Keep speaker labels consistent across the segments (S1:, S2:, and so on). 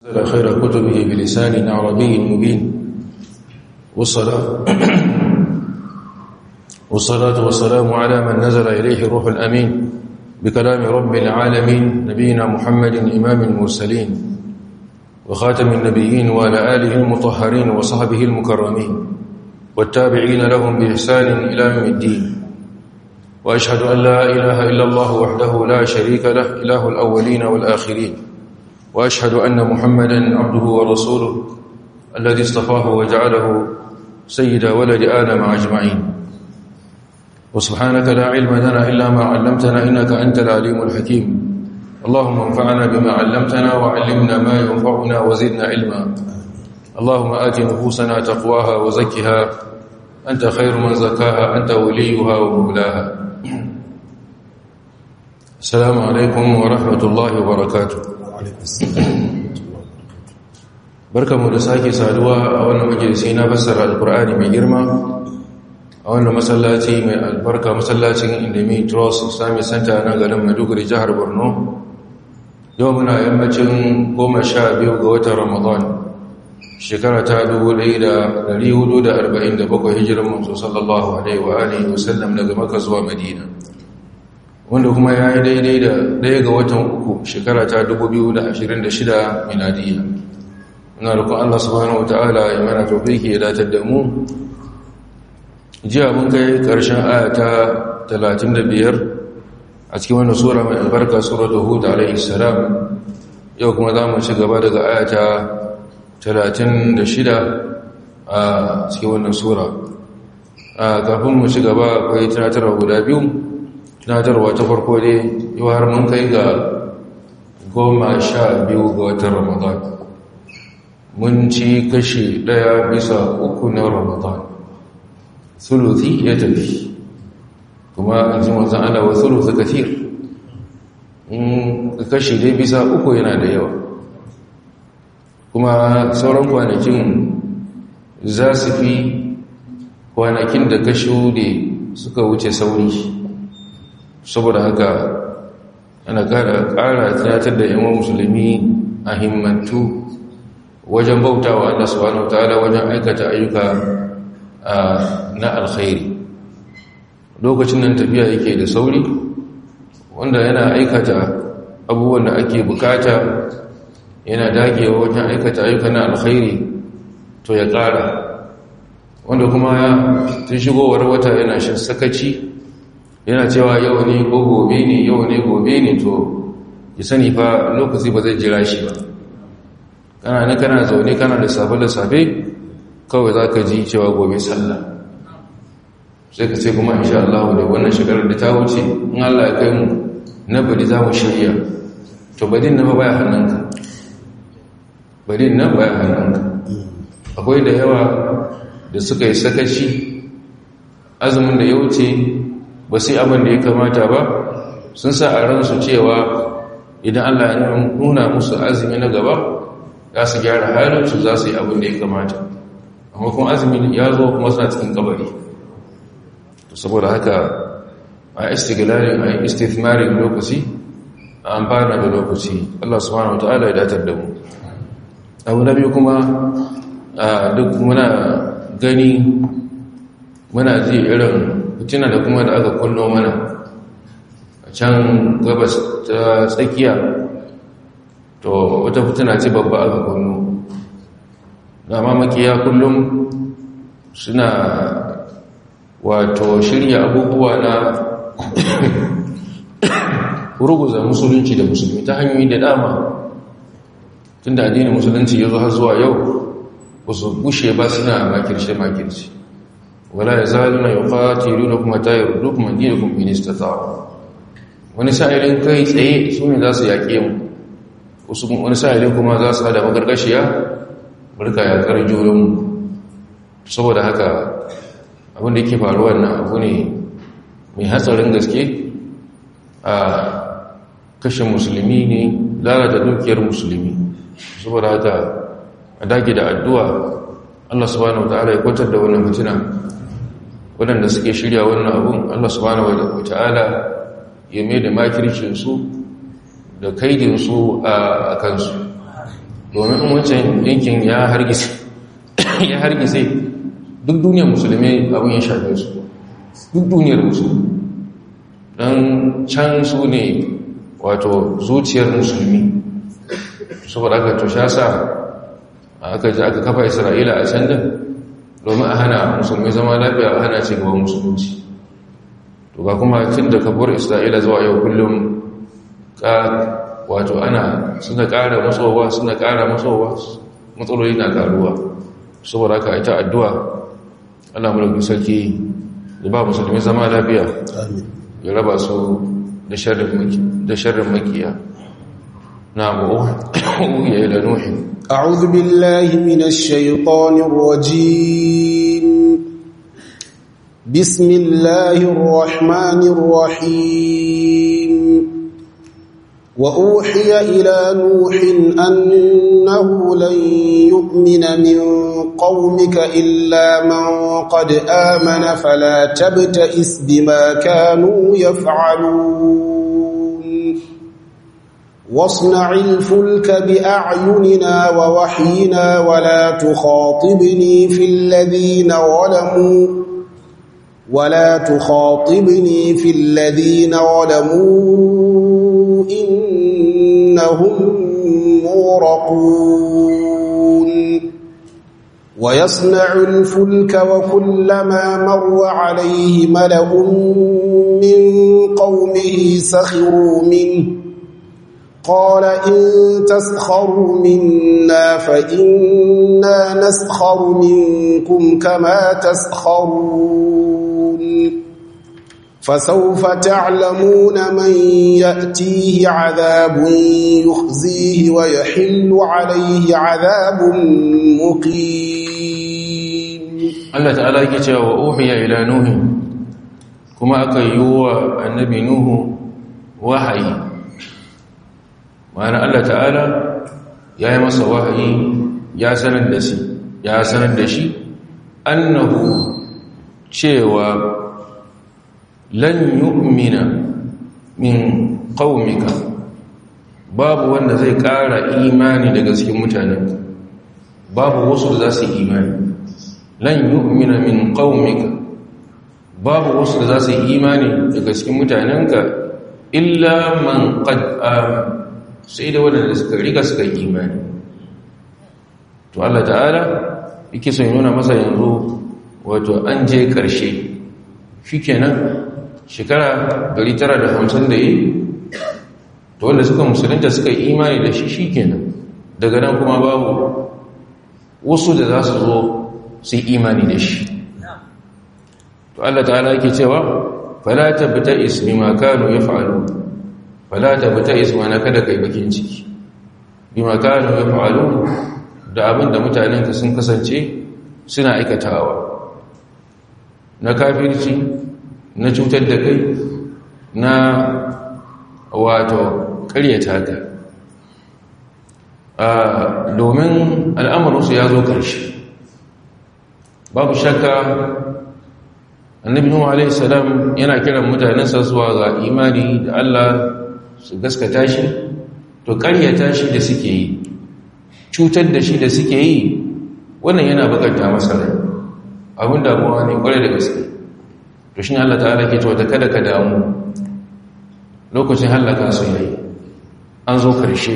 S1: أنزل خير كتبه بلسان عربي مبين والصلاة والصلاة والسلام على من نزل إليه الروح الأمين بكلام رب العالمين نبينا محمد إمام المرسلين وخاتم النبيين وعلى آله المطهرين وصحبه المكرمين والتابعين لهم بإحسان إلى يوم الدين وأشهد أن لا إله إلا الله وحده لا شريك له إله الأولين والآخرين وأشهد أن محمدا عبده ورسوله الذي اصطفاه وجعله سيد ولد آدم أجمعين وسبحانك لا علم لنا إلا ما علمتنا إنك أنت العليم الحكيم اللهم انفعنا بما علمتنا وعلمنا ما ينفعنا وزدنا علما اللهم آت نفوسنا تقواها وزكها أنت خير من زكاها أنت وليها ومولاها السلام عليكم ورحمة الله وبركاته barkamu da sake saduwa a wannan majalisi na fassara alkur'ani mai girma a wannan masallaci mai albarka masallacin indemi trust islamic center na garin maiduguri jihar borno yau muna yammacin goma sha biyu ga watan ramadan shekara ta 1447 hijirar manzo sallallahu alaihi wa alihi wasallam daga maka zuwa madina wanda kuma ya yi daidai da ɗaya ga watan uku shekara ta 2026 miladiyya ina rukun Allah subhanahu wa ta'ala ya mana taufiki ya datar da mu jiya mun kai ƙarshen ayata 35 a cikin wannan sura mai albarka suratul hud alaihi salam yau kuma za mu ci gaba daga ayata 36 a cikin wannan sura kafin mu ci gaba akwai tunatarwa guda biyu tunatarwa ta farko dai yau har mun kai ga goma sha biyu ga watan ramadan mun ci kashi ɗaya bisa uku na ramadan sulusi ya tafi kuma an ji wanzan ana wa sulusi kafir in kashi dai bisa uku yana da yawa kuma sauran kwanakin za su fi kwanakin da kashi da suka wuce sauri saboda haka ana ƙara tunatar da yawan musulmi a himmantu wajen bautawa Allah subhanahu wataala wajen aikata ayyuka na alkhairi lokacin nan tafiya yake da sauri wanda yana aikata abubuwan da ake bukata yana dagewa wajen aikata ayyuka na alkhairi to ya ƙara wanda kuma tun shigowar wata yana shan sakaci yana cewa yau ne ko gobe ne yau ne gobe ne to ya sani fa lokaci ba zai jira shi ba kana na kana zaune kana da safe da safe kawai za ka ji cewa gobe sallah sai ka sai kuma insha Allah da wannan shekarar da ta wuce in Allah ya kai mu na bari za mu shirya to badin na baya hannunka badin na baya hannunka akwai da yawa da suka yi sakaci azumin da ya wuce ba sai abin da ya kamata ba sun sa a ransu cewa idan Allah ya nuna musu azumi na gaba za su gyara halinsu za su yi abin da ya kamata amma kuma azumi ya zo kuma suna cikin kabari saboda haka a istiglalin a istithmarin lokaci a amfana da lokaci Allah subhanahu wataala ya datar da mu abu na biyu kuma duk muna gani muna ji irin fitina da kuma da aka kullo mana a can gabas ta tsakiya to wata fitina ce babba aka kunno dama makiya kullum suna wato shirya abubuwa na ruguza musulunci da musulmi ta hanyoyi da dama tun da addinin musulunci ya zo har zuwa yau ba su gushe ba suna makirce-makirce wala ya zaluna ya fatilu na kuma tayar duk mandina kuma minista tsawo wani sa'irin kai tsaye su ne za su yaƙe mu wani sa'ilin kuma za su hada magargashiya burka yakar jurinmu saboda haka abin da ke faruwa nan abu ne mai hatsarin gaske a kashe musulmi ne lalata dukiyar musulmi saboda haka a dage da addu'a Allah subhanahu wata'ala ya kwantar da wannan fitina waɗanda suke shirya wannan abun Allah subhanahu wata'ala ya mai da makircinsu da kaidinsu a kansu domin in wancan yankin ya hargitse ya hargitse duk duniyar musulmi abin ya shafe su duk duniyar musulmi don can su ne wato zuciyar musulmi saboda aka tusha sa aka ji aka kafa isra'ila a can din domin a hana musulmi zama lafiya a hana ci gaban musulunci to ga kuma tun da kafuwar isra'ila zuwa yau kullum ka wato ana suna ƙara matsowa suna ƙara matsowa matsaloli na ƙaruwa saboda aka ita addu'a ana mulkin sarki da ba musulmi zama lafiya ya raba su da sharrin makiya na ya ila nuhin
S2: أعوذ بالله من الشيطان الرجيم بسم الله الرحمن الرحيم وأوحي إلى نوح أنه لن يؤمن من قومك إلا من قد آمن فلا تبتئس بما كانوا يفعلون واصنع الفلك بأعيننا ووحينا ولا تخاطبني في الذين ظلموا ولا تخاطبني في الذين ظلموا إنهم مورقون ويصنع الفلك وكلما مر عليه ملأ من قومه سخروا منه قال إن تسخروا منا فإنا نسخر منكم كما تسخرون فسوف تعلمون من يأتيه عذاب يخزيه ويحل عليه عذاب مقيم
S1: Allah ta'ala yake cewa wa uhiya ila nuhi kuma aka yi wa annabi nuhu wahayi ma'ana Allah ta'ala ya yi masa wahayi ya sanar da shi ya sanar da shi annahu cewa lan yu'mina min qaumika babu wanda zai ƙara imani daga cikin mutanen babu wasu da za su yi imani lan yu'mina min qaumika babu wasu da za su yi imani daga cikin mutanenka illa man qad amana sai da waɗanda suka riga suka yi imani to Allah ta'ala yake son nuna masa yanzu wato an je ƙarshe shi kenan shekara 950 da yi to wanda suka musulunta suka yi imani da shi shi kenan daga nan kuma babu wasu da za su zo su yi imani da shi to Allah ta'ala yake cewa fala tabta ismi ma kanu yaf'alu fala tabta isma na kada kai bakin ciki bima kanu yaf'alu da abin da mutanenka sun kasance suna aikatawa na kafirci na cutar da kai na wato karyata ka domin al'amuransu ya zo ƙarshe babu shakka annabi nuhu alaihi salam yana kiran mutanensa zuwa ga imani da Allah su gaskata shi to karyata shi da suke yi cutar da shi da suke yi wannan yana bakanta masa rai abin damuwa ne kwarai da gaske to shi Allah ta'ala ke cewa kada ka damu lokacin hallaka su yayi an zo karshe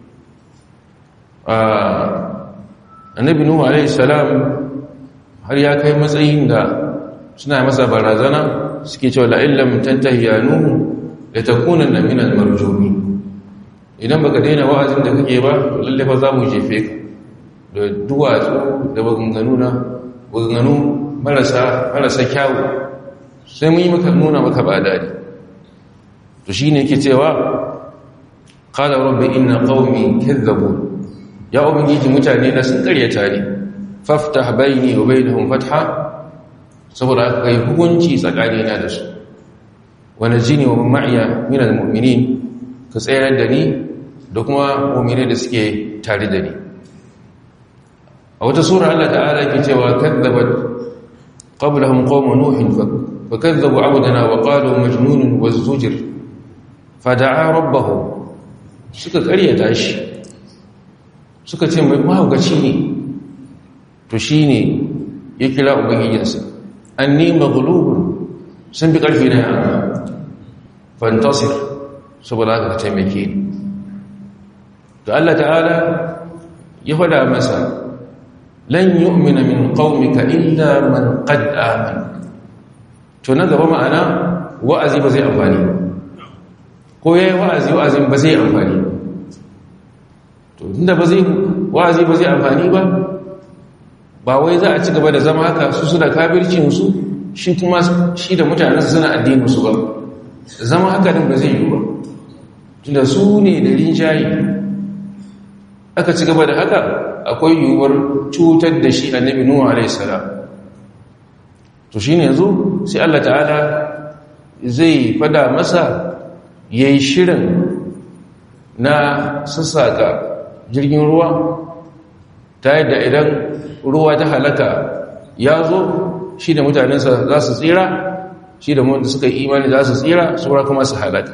S1: annabi nuhu alaihi salam har ya kai matsayin da suna masa barazana suke cewa la'illam tantahi ya nuhu da takunanna minal marjumi idan baka daina wa'azin da kake ba lalle fa za mu jefe ka da duwatsu da maganganu na maganganu marasa marasa kyawu sai mun yi maka nuna maka ba dadi to shine yake cewa qala rabbi inna qaumi kadzabu ya ubangiji mutane na sun karyata ni faftah bayni wa bainahum fatha saboda kai hukunci tsakanina da su wa najini wa ma'iya minal mu'minin ka tsayar da ni da kuma mu'mine da suke tare da ni a wata sura Allah ta'ala ke cewa kadzabat qablahum qawm nuh fa kadzabu 'abdana wa qalu majnun wazujir fada'a rabbahu suka karyata shi suka ce mai mahaukaci ne to shi ne ya kira ubangijinsa an nema gulubun sun bi ƙarfi na yana fantasir saboda haka ka taimake ni da Allah ta'ala ya fada masa lan yu'mina min qaumika illa man qad amana to na gaba ma'ana wa'azi ba zai amfani ko yayi wa'azi wa'azin ba zai amfani to tunda ba zai wa'azi ba zai amfani ba ba wai za a ci gaba da zama haka su suna kafircin su shi kuma shi da mutanen su suna addinin su ba zama haka din ba zai yi ba tunda su ne da rinjaye aka ci gaba da haka akwai yiwuwar cutar da shi annabi nuhu alaihi salam to shine yanzu sai Allah ta'ala zai fada masa yayi shirin na sassaka jirgin ruwa ta yadda idan ruwa ta halaka ya zo shi da mutanensa za su tsira shi da wanda suka yi imani za su tsira saura kuma su halaka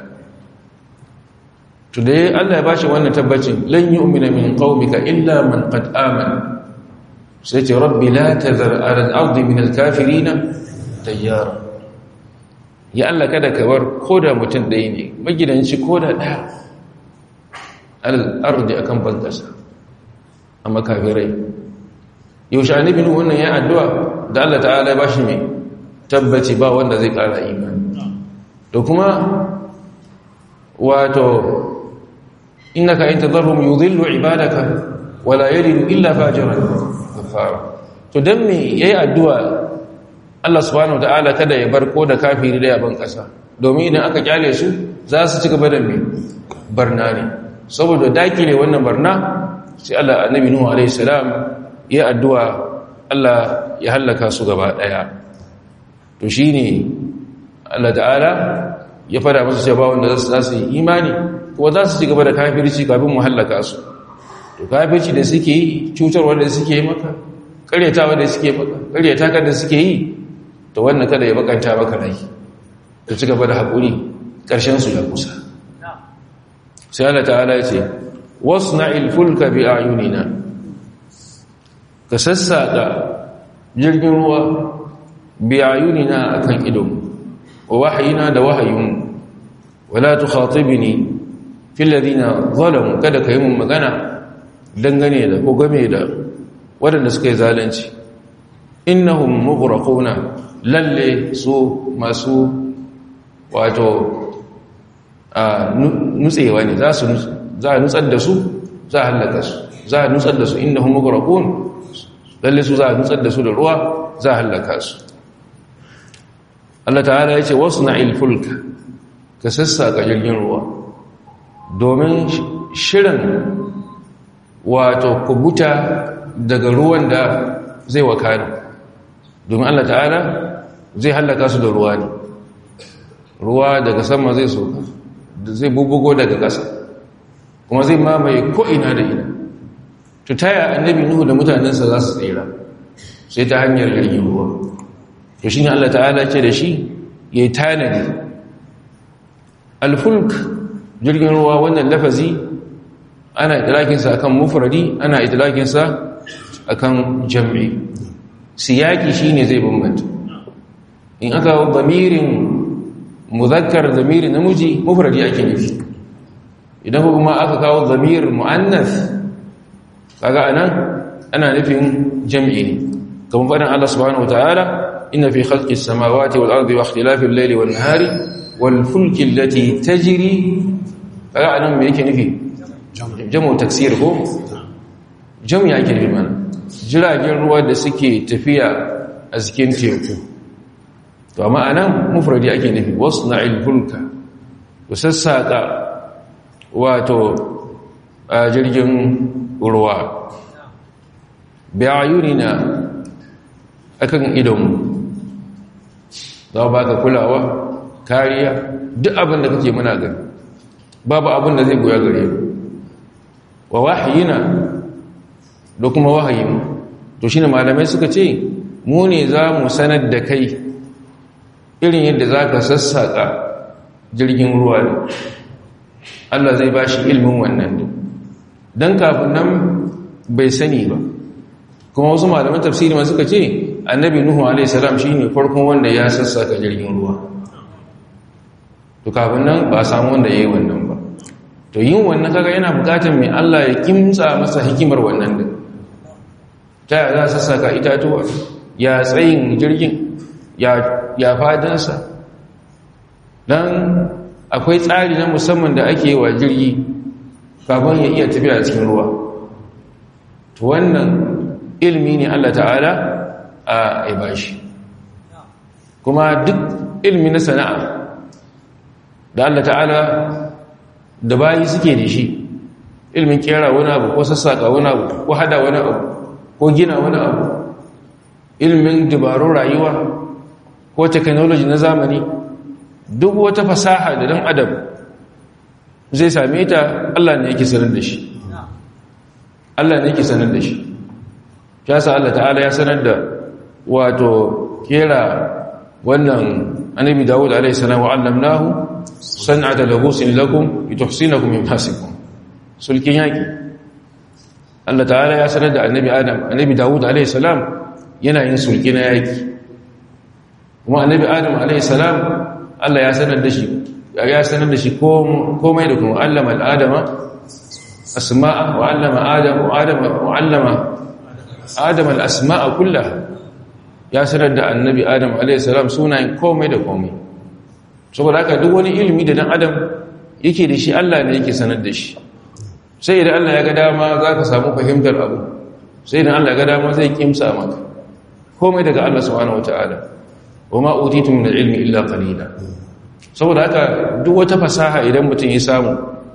S1: to dai Allah ya bashi wannan tabbacin lan yu'mina min qaumika illa man qad amana sai ce rabbi la tadhar ala al-ardi min al-kafirin tayyara ya Allah kada ka bar koda mutum ɗaya ne magidanci koda ɗaya al-ardi akan bankasa amma kafirai yaushe annabi nuhu wannan ya addu'a da Allah ta'ala ya bashi mai tabbaci ba wanda zai ƙara imani to kuma wato innaka in tadharhum yudhillu ibadaka wala yalidu illa fajiran kafara to dan me yayi addu'a Allah subhanahu wataala kada ya bar ko da kafiri da yaban kasa domin idan aka kyale su za su ci gaba da me barna ne saboda dakile wannan barna sai Allah annabi nuhu alaihi salam ya addu'a Allah ya halaka su gaba daya to shine Allah ta'ala ya fada musu cewa wanda za su yi imani ko za su ci gaba da kafirci kafin mu hallaka su to kafirci da suke yi cutarwa da suke yi maka karyatawa da suke maka karyata da suke yi to wannan kada ya bakanta maka rai ka ci gaba da haƙuri ƙarshen su ya kusa sai Allah ta'ala ya ce wasna'il fulka bi ayunina ka sassaka jirgin ruwa bi ayunina akan idon wa wahayina da wahayin wala tukhatibni fil ladina zalamu kada kai mun magana dangane da ko game da waɗanda suka yi zalunci innahum mughraquna lalle su masu wato a nutsewa ne za su za a nutsar da su za a halaka su za a nutsar da su innahum mughraqun lalle su za a nutsar da su da ruwa za a halaka su Allah ta'ala ya ce wasna'il fulka ka sassaka jirgin ruwa domin shirin wato kubuta daga ruwan da zai wakana domin Allah ta'ala zai hallaka su da ruwa ne ruwa daga sama zai soka zai bubugo daga ƙasa kuma zai mamaye ko'ina da ina to taya annabi nuhu da mutanensa za su tsira sai ta hanyar jirgin ruwa to shi ne Allah ta'ala ce da shi ya yi tanadi alfulk jirgin ruwa wannan lafazi ana itilakinsa akan mufradi ana itilakinsa akan jam'i siyaki shine zai bambanta in aka damirin muzakkar damirin namiji mufradi ake nufi idan kuma aka kawo damir muannas kaga anan ana nufin jam'i ne kamar faɗin Allah subhanahu wataala inna fi khalqis samawati wal ardi wa ikhtilafil layli wan nahari wal fulki allati tajri kaga anan me yake nufi jamu taksir ko jamu yake nufi mana jiragen ruwa da suke tafiya a cikin teku to amma anan mufradi ake nufi wasna'il fulka to sassaka wato a jirgin ruwa bi ayunina akan idonmu za ba ka kulawa kariya duk abin da kake muna gani babu abin da zai goya gare wa wahayina da kuma wahayin to shine malamai suka ce mu ne za mu sanar da kai irin yadda za ka sassaƙa jirgin ruwa ne Allah zai ba shi ilmin wannan din don kafin nan bai sani ba kuma wasu malaman tafsiri ma suka ce annabi nuhu alaihi salam shine farkon wanda ya sassaka jirgin ruwa to kafin nan ba samu wanda yayi wannan ba to yin wannan kaga yana bukatar mai Allah ya kimtsa masa hikimar wannan din ta ya za sassaka itatuwa ya tsayin jirgin ya ya fadansa dan akwai tsari na musamman da ake wa jirgi kafin ya iya tafiya cikin ruwa to wannan ilmi ne Allah ta'ala a ibashi kuma duk ilmi na sana'a da Allah ta'ala da bayi suke da shi ilmin kera wani abu ko sassaka wani abu ko hada wani abu ko gina wani abu ilmin dabarun rayuwa ko technology na zamani duk wata fasaha da dan adam zai same ta Allah ne yake sanar da shi Allah ne yake sanar da shi ya sa Allah ta'ala ya sanar da wato kera wannan annabi Dawud alaihi salam wa allamnahu san'ata labusin lakum lituhsinakum min basikum sulkin yaki Allah ta'ala ya sanar da annabi Adam annabi Dawud alaihi salam yana yin sulki na yaki kuma annabi Adam alaihi salam Allah ya sanar da shi ya sanar da shi komai da kuma allama al'adama asma'a wa allama adam wa adama wa allama adam al'asma'a kullaha ya sanar da annabi adam alaihissalam sunayen komai da komai saboda haka duk wani ilimi da dan adam yake da shi Allah ne yake sanar da shi sai idan Allah ya ga dama za ka samu fahimtar abu sai idan Allah ya ga dama zai kimsa maka komai daga Allah subhanahu wataala wa ma utitu min ilmi illa qalila saboda haka duk wata fasaha idan mutum ya samu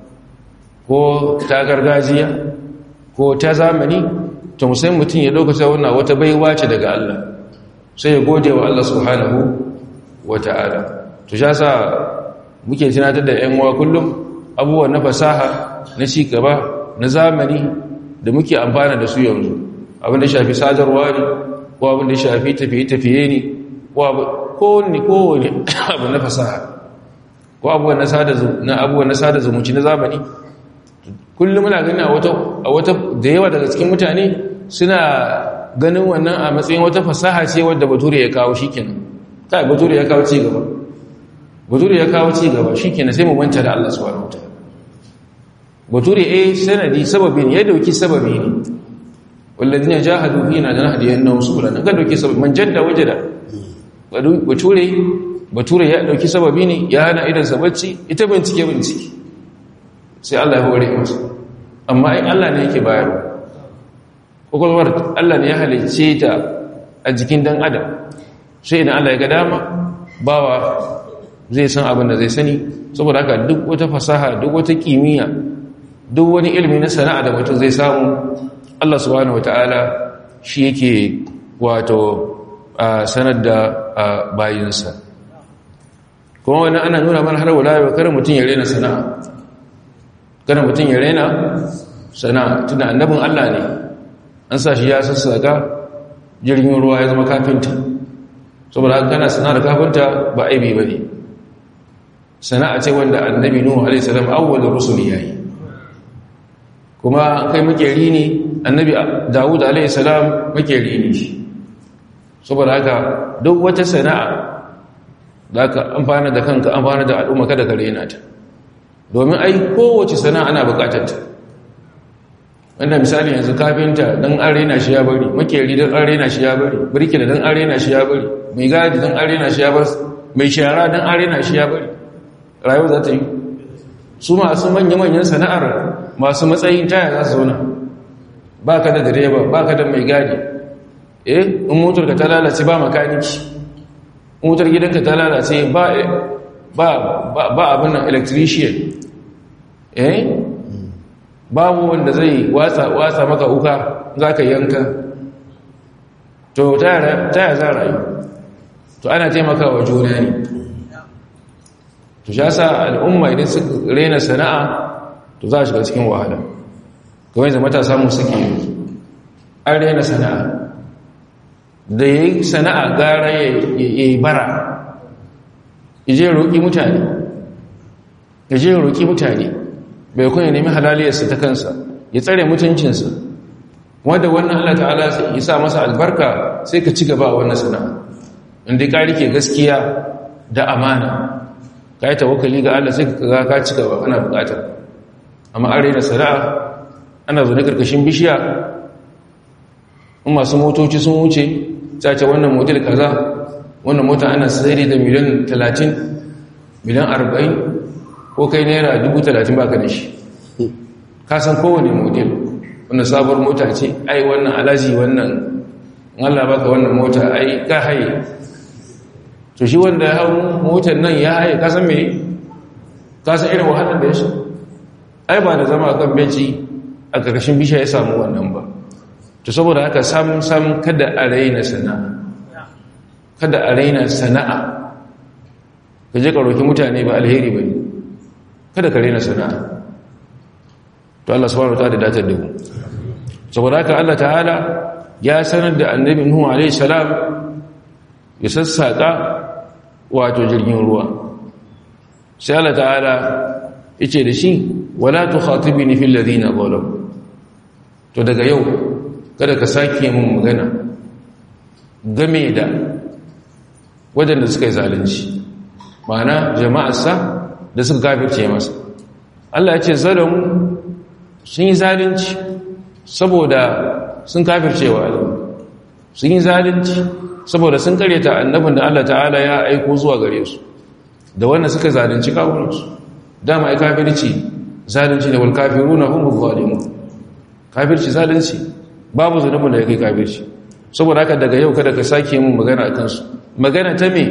S1: ko ta gargajiya ko ta zamani to musayin mutum ya ɗauka sai wannan wata baiwa ce daga Allah sai ya gode wa Allah subhanahu wa ta'ala to sha sa muke tunatar da ‘yan uwa kullum abubuwan na fasaha na ci gaba na zamani da muke amfana da su yanzu abin da shafi sadarwa ne ko abin da shafi tafiye-tafiye ne ko ne kowane abu na fasaha ko abubuwan na sada zumunci na zamani kullum muna gani a wata da yawa daga cikin mutane suna ganin wannan a matsayin wata fasaha ce wadda bature ya kawo shi kenan ta bature ya kawo ci gaba bature ya kawo ci gaba shi kenan sai mu manta da Allah subhanahu wataala bature eh sanadi sababi ne ya dauki sababi ne walladina jahadu fina lanahdiyannahum subulana ga dauki sababi man jadda wajada bature bature ya dauki sababi ne ya hana idan sa bacci ita bincike bincike sai Allah ya hore masa amma ai Allah ne yake bayarwa kokolwar Allah ne ya halicce ta a jikin dan adam sai idan Allah ya ga dama bawa zai san abin da zai sani saboda haka duk wata fasaha duk wata kimiyya duk wani ilimi na sana'a da mutum zai samu Allah subhanahu wataala shi yake wato sanar da bayinsa kuma wani ana nuna mana har wala yau kar mutum ya rena sana'a kada mutum ya rena sana'a tunda annabin Allah ne an sa shi ya sassaka jirgin ruwa ya zama kafinta saboda haka kana sana'ar kafinta ba aibi ba ne sana'a ce wanda annabi nuhu alaihi salam awwalur rusul yayi kuma kai makeri ne annabi dawud alaihi salam makeri ne shi saboda haka duk wata sana'a da ka amfana da kanka amfana da al'umma kada ka rena ta domin ai kowace sana'a ana bukatar ta wanda misali yanzu kafinta dan an rena shi ya bari makeri dan an rena shi ya bari birkila dan an rena shi ya bari mai gadi dan an rena shi ya bar mai shara dan an rena shi ya bari rayuwa za ta yi su masu manya-manyan sana'ar masu matsayin taya za su zauna ba ka da direba ba ka da mai gadi eh in motar ka ta lalace ba makaniki motar gidanka ta lalace ba ba abin nan electrician eh babu wanda zai watsa watsa maka uka za ka yanka to taya za rayu to ana taimaka wa juna ne to sha sa al'umma idan su rena sana'a to za a shiga cikin wahala kawai zama ta samu suke an rena sana'a da ya yi sana'a gara ya yi bara ya je roƙi mutane ya je roƙi mutane bai kun ya nemi halaliyarsa ta kansa ya tsare mutuncinsa kuma da wannan Allah ta'ala ya sa masa albarka sai ka ci gaba a wannan sana'a inda ka rike gaskiya da amana ka yi tawakkali ga Allah sai ka ga ka ci gaba ana bukatar amma an raina sana'a ana zo na karkashin bishiya in masu motoci sun wuce ta ce wannan model kaza wannan mota ana sayar da miliyan 30 miliyan 40 ko kai naira 30 baka da shi ka san kowane model wannan sabuwar mota ce ai wannan alaji wannan Allah baka wannan mota ai ka haye to shi wanda ya hau motar nan ya haye ka san me ka san irin wahalar da ya shi ai ba da zama kan benci a ƙarƙashin bisha ya samu wannan ba to saboda haka sam sam kada a raina sana'a kada a raina sana'a ka je ka roki mutane ba alheri ba kada ka raina sana'a to Allah subhanahu wa ta'ala datar da mu saboda haka Allah ta'ala ya sanar da annabi Nuhu alaihi salam ya sassaka wato jirgin ruwa sai Allah ta'ala yace da shi wala tukhatibni fil ladina zalamu to daga yau kada ka sake mun magana game da wadanda suka yi zalunci ma'ana jama'arsa da suka kafirce masa Allah ya ce zalamu sun yi zalunci saboda sun kafircewa Allah sun yi zalunci saboda sun karyata annabin da Allah ta'ala ya aiko zuwa gare su da wannan suka zalunci kawunansu dama ai kafirci zalunci ne wal kafiruna hum zalimun kafirci zalunci babu zunubin da yake kafirci saboda haka daga yau kada ka sake mun magana akan su magana ta me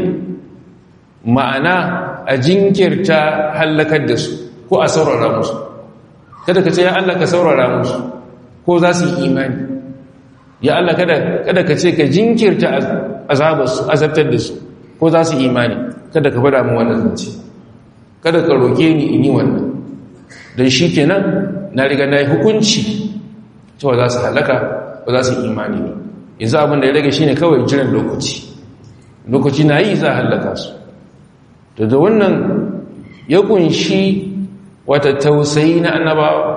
S1: ma'ana a jinkirta halakar da su ko a saurara musu kada ka ce ya Allah ka saurara musu ko za su yi imani ya Allah kada kada ka ce ka jinkirta azabarsu azabtar da su ko za su imani kada ka fada mu wannan zance kada ka roke ni in yi wannan don shi kenan na riga na yi hukunci cewa za su halaka ba za su imani ne yanzu abin da ya rage shine kawai jiran lokaci lokaci na yi za a halaka su to da wannan ya kunshi wata tausayi na annabawa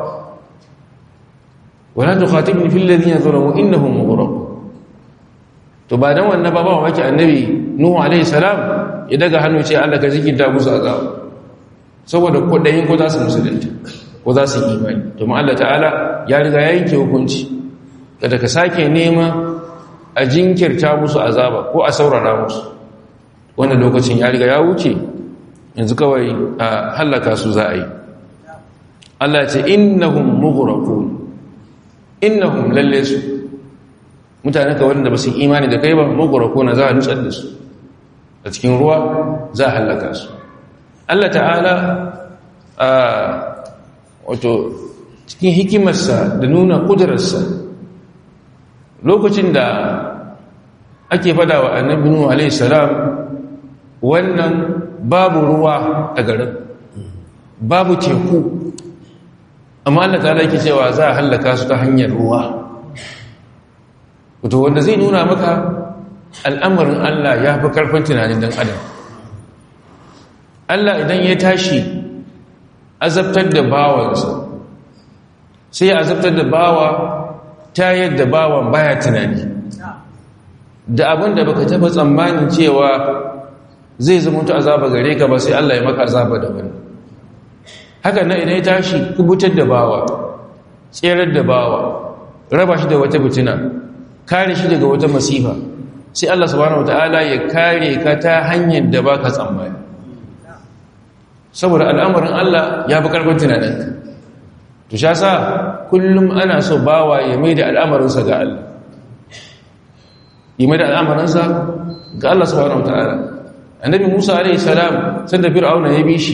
S1: wala tukhatibni fil ladina zalamu innahum mughraqun to ba dan wannan ba ba wake annabi nuhu alaihi salam ya daga hannu ce Allah ka jikin da musu azab saboda kudayin ko za su musulunta ko za su imani to ma Allah ta'ala ya riga ya yanke hukunci kada ka sake nema a jinkirta musu azaba ko a saurara musu wannan lokacin ya riga ya wuce yanzu kawai a halaka su za a yi Allah ce innahum mughraqun innahum lalle su mutane ka wanda ba su imani da kai ba mughraqun za a nutsar da su a cikin ruwa za a halaka su Allah ta'ala a wato cikin hikimarsa da nuna kudurarsa lokacin da ake fada wa annabi nuhu alaihi salam wannan babu ruwa a garin babu teku amma Allah ta yake cewa za a hallaka su ta hanyar ruwa wato wanda zai nuna maka al'amarin Allah ya fi karfin tunanin dan adam Allah idan ya tashi azabtar da bawansa sai ya azabtar da bawa ta yadda bawan baya tunani da abin da baka taba tsammanin cewa zai zama ta azaba gare ka ba sai Allah ya maka azaba da wani haka na idan ya tashi kubutar da bawa tserar da bawa raba shi da wata fitina kare shi daga wata masifa sai Allah subhanahu wataala ya kare ka ta hanyar da baka tsammani saboda al'amarin Allah ya fi karfin tunaninka to sha sa kullum ana so bawa ya mai da al'amarinsa ga Allah yi mai da al'amarinsa ga Allah subhanahu wataala annabi Musa alaihi salam sai da fir'auna ya bi shi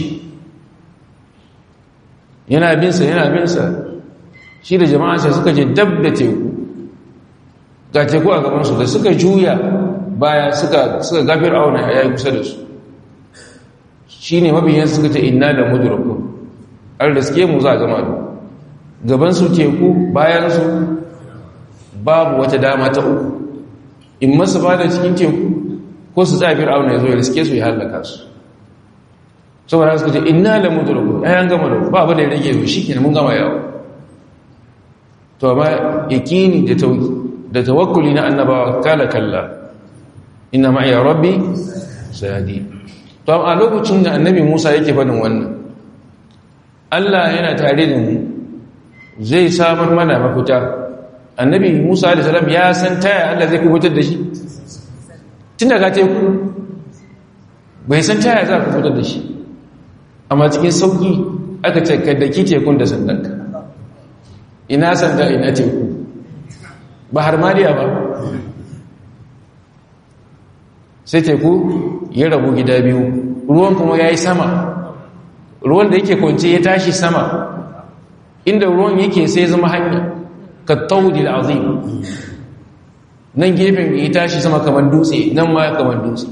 S1: yana binsa yana binsa shi da jama'ansa suka je dab da teku ga teku a gabansu da suka juya baya suka suka ga fir'auna ya yi kusa da su shi ne mabiyan suka ce inna da mudrakun an riske mu za a gama da gabansu teku bayansu babu wata dama ta uku in masu ba da cikin teku ko su tsaye fir'auna ya zo ya riske su ya hallaka su saboda suka ce inna la mudrakun ai an gama da ba ba da rage mu shikenan mun gama yawo to amma yakini da da tawakkuli na annabawa kala kalla inna ma'iya rabbi sayadi to a lokacin da annabi Musa yake faɗin wannan Allah yana tare da mu zai samar mana mafita annabi Musa alaihi salam ya san taya Allah zai kubutar da shi tun daga teku bai san taya za ku fitar da shi amma cikin sauki aka ce ka daki tekun da sandanka ina sanda ina teku ba har maliya ba sai teku ya rabu gida biyu ruwan kuma ya yi sama ruwan da yake kwance ya tashi sama inda ruwan yake sai zama hanya ka taudi da azim nan gefen ya tashi sama kamar dutse nan ma kamar dutse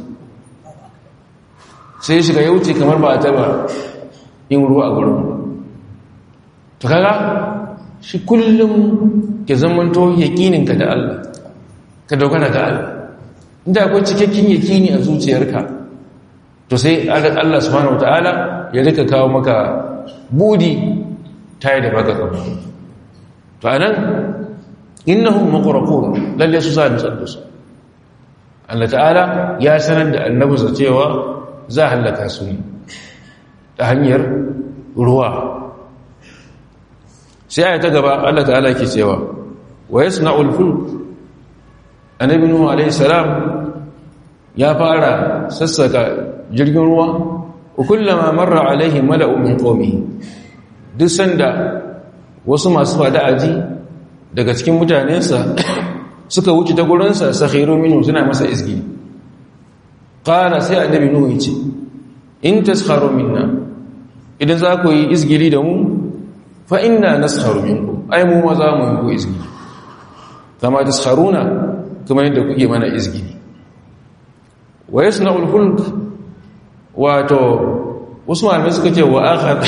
S1: sai shiga ya wuce kamar ba a taba yin ruwa a gurin to kaga shi kullum ke zamanto yakininka da Allah ka dogara ga Allah inda akwai cikakken yakini a zuciyarka to sai Allah subhanahu wataala ya rika kawo maka budi tayi da baka kama to anan innahum muqraqun lalle su sa nutsu su Allah ta'ala ya sanar da annabinsa cewa za halaka su ne ta hanyar ruwa sai aya ta gaba Allah ta'ala ke cewa wa yasna'ul fulk annabi nuhu alayhi salam ya fara sassaka jirgin ruwa kullama marra alaihi mala'u min qaumihi duk sanda wasu masu fada aji daga cikin mutanensa suka wuce ta gurinsa sakhiru minhu suna masa izgi qala sai annabi nuhu yace in taskharu minna idan za ku yi izgili da mu fa inna naskharu minkum ai mu ma za mu yi ku izgili kama taskharuna kuma yadda kuke mana izgili wa yasna'ul fulk wato wasu malamai suka ce wa akhadha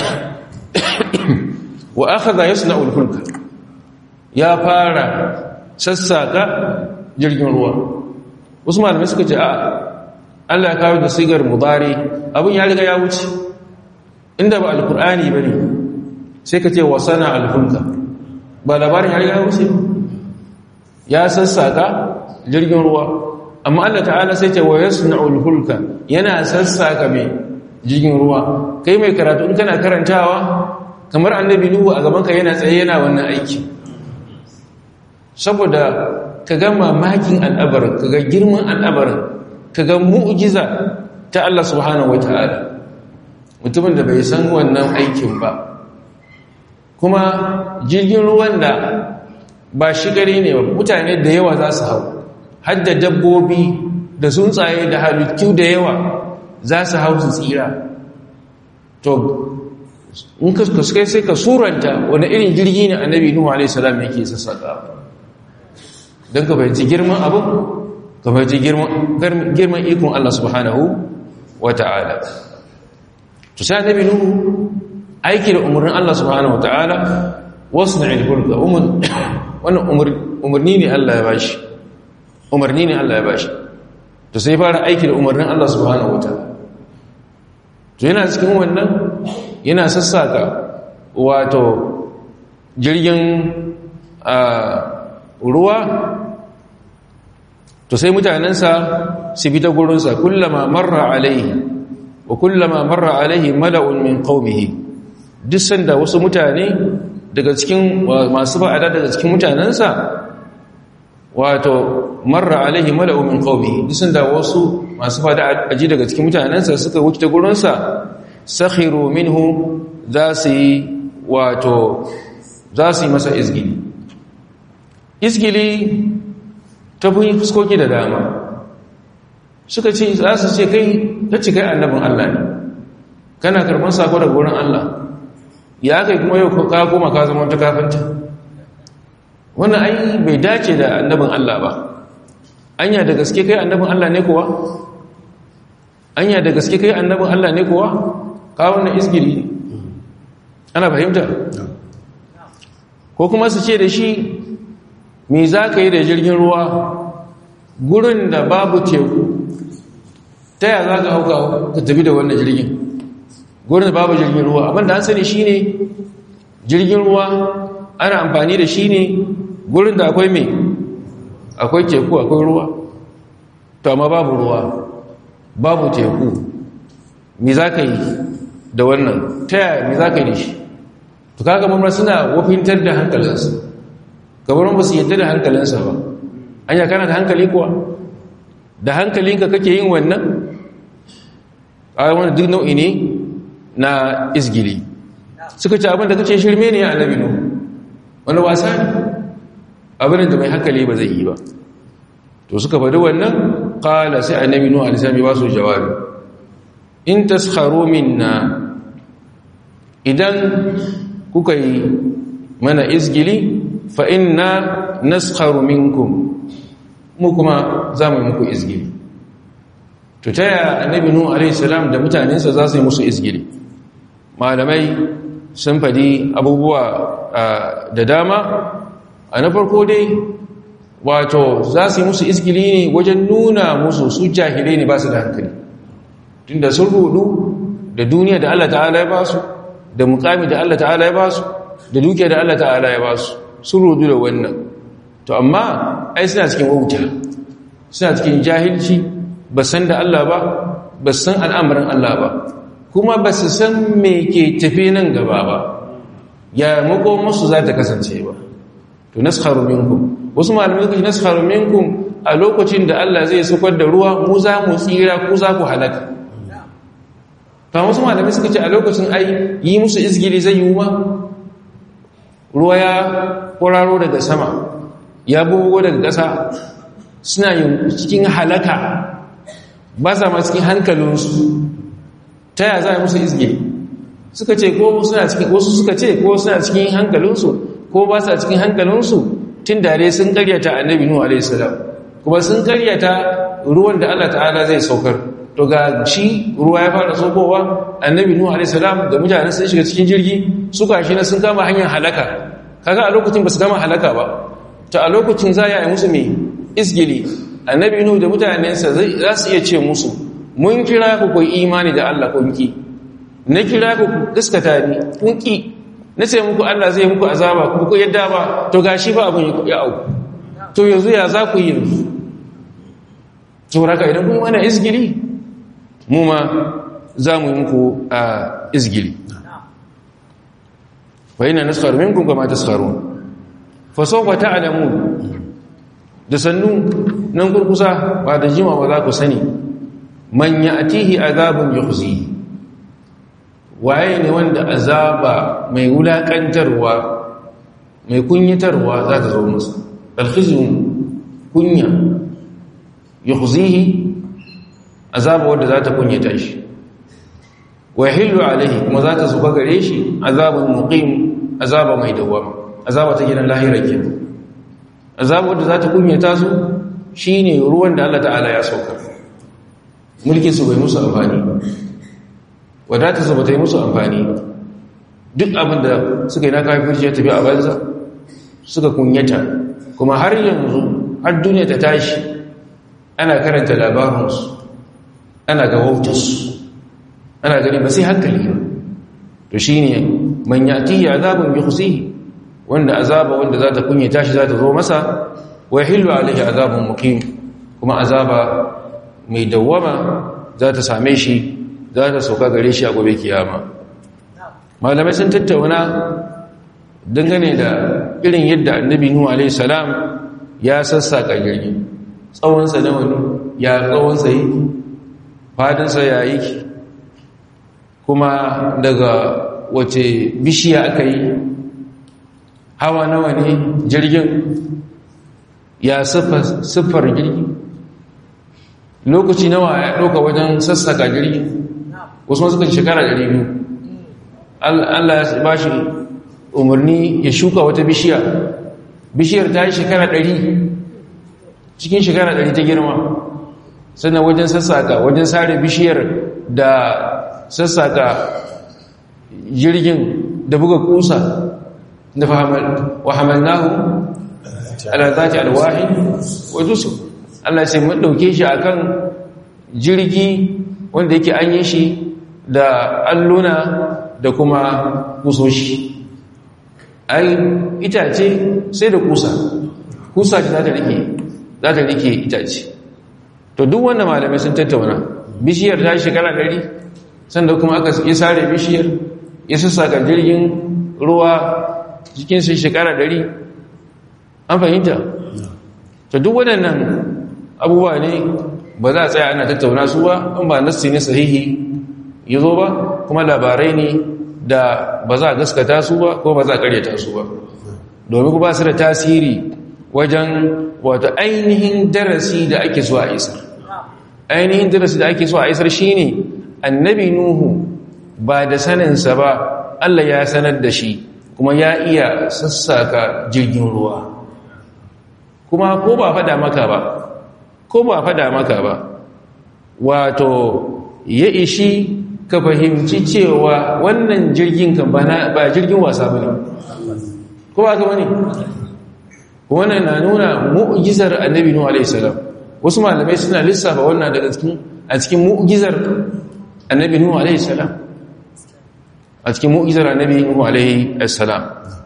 S1: wa akhadha yasna'ul fulk ya fara sassaka jirgin ruwa wasu malamai suka ce a Allah ya kawo da sigar mudari abin ya riga ya wuce inda ba alkur'ani bane sai ka ce wa sana alfulka ba labarin ya riga ya wuce ya sassaka jirgin ruwa amma Allah ta'ala sai ce wa yasna'ul fulka yana sassaka mai jirgin ruwa kai mai karatu in kana karantawa kamar annabi nuhu a gaban ka yana tsaye yana wannan aiki saboda ka ga mamakin al'abarin ka ga girman al'abarin ka ga mu'jiza ta Allah subhanahu wata'ala mutumin da bai san wannan aikin ba kuma jirgin ruwan da ba shi gari ne ba mutane da yawa za su hau hadda dabbobi da tsuntsaye da halittu da yawa za su hau su tsira to in ka kai sai ka suranta wani irin jirgi ne annabi nuhu alaihi salam yake sassaka don ka fahimci girman abu ka fahimci girman ikon Allah subhanahu wa ta'ala to sai annabi nuhu aiki da umarnin Allah subhanahu wa ta'ala wasu na ilfulka wannan umarni ne Allah ya bashi umarni ne Allah ya bashi to sai fara aiki da umarnin Allah subhanahu wa ta'ala to yana cikin wannan yana sassaka wato jirgin ruwa to sai mutanensa su bi ta gurinsa kullama marra alaihi wa kullama marra alaihi mala'un min qaumihi duk sanda wasu mutane daga cikin masu ba'ada daga cikin mutanensa wato marra alaihi mala'un min qaumihi duk sanda wasu masu ba'ada aji daga cikin mutanensa suka wuce ta gurinsa sakhiru minhu za su yi wato za su yi masa izgili izgili ta fi fuskoki da dama suka ce za su ce kai ta ci kai annabin Allah ne kana karban sako daga wurin Allah ya kai kuma yau ka koma ka zama ta kafinta wannan ai bai dace da annabin Allah ba anya da gaske kai annabin Allah ne kuwa anya da gaske kai annabin Allah ne kuwa ka wannan izgiri ana fahimta ko kuma su ce da shi me za ka yi da jirgin ruwa gurin da babu teku ta yaya za ka hauka ka tafi da wannan jirgin gurin da babu jirgin ruwa abinda an sani shi ne jirgin ruwa ana amfani da shi ne gurin da akwai mai akwai teku akwai ruwa to amma babu ruwa babu teku me za ka yi da wannan ta yaya me za ka yi da shi to kaga mamar suna wafintar da hankalinsa kamar ba su yadda da hankalinsa ba an ya kana da hankali kuwa da hankalinka kake yin wannan a wani duk nau'i ne na izgili suka ce abin da kace shirme ne a annabi nuhu wani wasa ne abin da mai hankali ba zai yi ba to suka faɗi wannan qala sai annabi nuhu alaihi salam ya ba su jawabi in taskharu minna idan kuka yi mana izgili fa inna naskharu minkum mu kuma za mu yi muku izgili to ta yaya annabi nuhu alaihi salam da mutanensa za su yi musu izgili malamai sun fadi abubuwa da dama a na farko dai wato za su yi musu izgili ne wajen nuna musu su jahilai ne ba su da hankali tunda sun rudu da duniya da Allah ta'ala ya ba su da mukami da Allah ta'ala ya ba su da dukiya da Allah ta'ala ya ba su sun rudu da wannan to amma ai suna cikin wauta suna cikin jahilci ba san da Allah ba ba san al'amarin Allah ba kuma ba su san me ke tafi nan gaba ba ya mako musu za ta kasance ba to naskharu minkum wasu malamai suka ce naskharu minkum a lokacin da Allah zai saukar da ruwa mu za mu tsira ku za ku halaka ta wasu malamai suka ce a lokacin ai yi musu izgili zai yi ma ruwa ya kwararo daga sama ya bugo daga ƙasa suna yin cikin halaka ba sa ma cikin hankalinsu ta yaya za a musu izgili suka ce ko suna cikin wasu suka ce ko suna cikin hankalinsu ko ba sa cikin hankalinsu tun dare sun karyata annabi nuhu alaihi salam kuma sun karyata ruwan da Allah ta'ala zai saukar to ga shi ruwa ya fara saukowa annabi nuhu alaihi salam da mutane sun shiga cikin jirgi suka shi na sun kama hanyar halaka kaga a lokacin ba su kama halaka ba to a lokacin za ya yi musu mai izgili annabi nuhu da mutanensa za su iya ce musu mun kira ku ku imani da Allah kun ki na kira ku gaskata ni kun ki na ce muku Allah zai muku azaba ku ku yadda ba to gashi ba abun ya auku to yanzu ya za ku yi yanzu sauraka idan kun mana izgili mu ma za mu yi muku a izgili fa ina naskharu minkum kama taskharun fa sawfa ta'lamun da sannu nan kurkusa ba da jima ba za ku sani man ya'tihi azabun yukhzi waye ne wanda azaba mai wulakantarwa mai kunyatarwa za ta zo masa alkhizun kunya yukhzihi azaba wanda za ta kunyata shi wa yahillu alaihi kuma za ta zuba gare shi azabun muqim azaba mai dawama azaba ta gidan lahira kenan azaba wanda za ta kunyata su shine ruwan da Allah ta'ala ya sauka mulkin su bai musu amfani wadata su bata yi musu amfani duk abin da suka yi na kafirci ya tafi a banza suka kunyata kuma har yanzu har duniya ta tashi ana karanta labarinsu ana ga wautarsu ana gani ba sai hankali ba to shi ne man yatihi azabun yukhzihi wanda azaba wanda za ta kunyata shi za ta zo masa wa yahillu alaihi azabun muqim kuma azaba mai dawwama za ta same shi za ta sauka gare shi a gobe kiyama malamai sun tattauna dangane da irin yadda annabi nuhu alaihi salam ya sassaka jirgi tsawonsa na wani ya tsawonsa yi fadinsa ya yi kuma daga wace bishiya aka yi hawa nawa ne jirgin ya siffar jirgi lokaci nawa ya ɗauka wajen sassaka jirgi wasu suka shekara 200 Allah ya ba shi umarni ya shuka wata bishiya bishiyar ta yi shekara 100 cikin shekara 100 ta girma sannan wajen sassaka wajen sare bishiyar da sassaka jirgin da buga kusa da wahamalnahu ala zati alwahi wa dusur Allah sai mun dauke shi akan jirgi wanda yake an yi shi da alluna da kuma kusoshi ai itace sai da kusa kusa ce za ta rike za ta rike itace to duk wanda malamai sun tattauna bishiyar ta shekara ɗari sannan kuma aka yi sare bishiyar ya sassaka jirgin ruwa cikin sai shekara ɗari an fahimta to duk waɗannan abubuwa ne ba za a tsaya ana tattauna su ba in ba nassi ne sahihi ya zo ba kuma labarai ne da ba za a gaskata su ba ko ba za a karyata su ba domin ba su da tasiri wajen wato ainihin darasi da ake so a isar ainihin darasi da ake so a isar shine annabi nuhu ba da saninsa ba Allah ya sanar da shi kuma ya iya sassaka jirgin ruwa kuma ko ba fada maka ba ko ba fada maka ba wato ya ishi ka fahimci cewa wannan jirgin kan ba jirgin wasa bane ko ba ka bane wannan na nuna mu'jizar annabi nuhu alaihi salam wasu malamai suna lissafa wannan daga cikin a cikin mu'jizar annabi nuhu alaihi salam a cikin mu'jizar annabi nuhu alaihi salam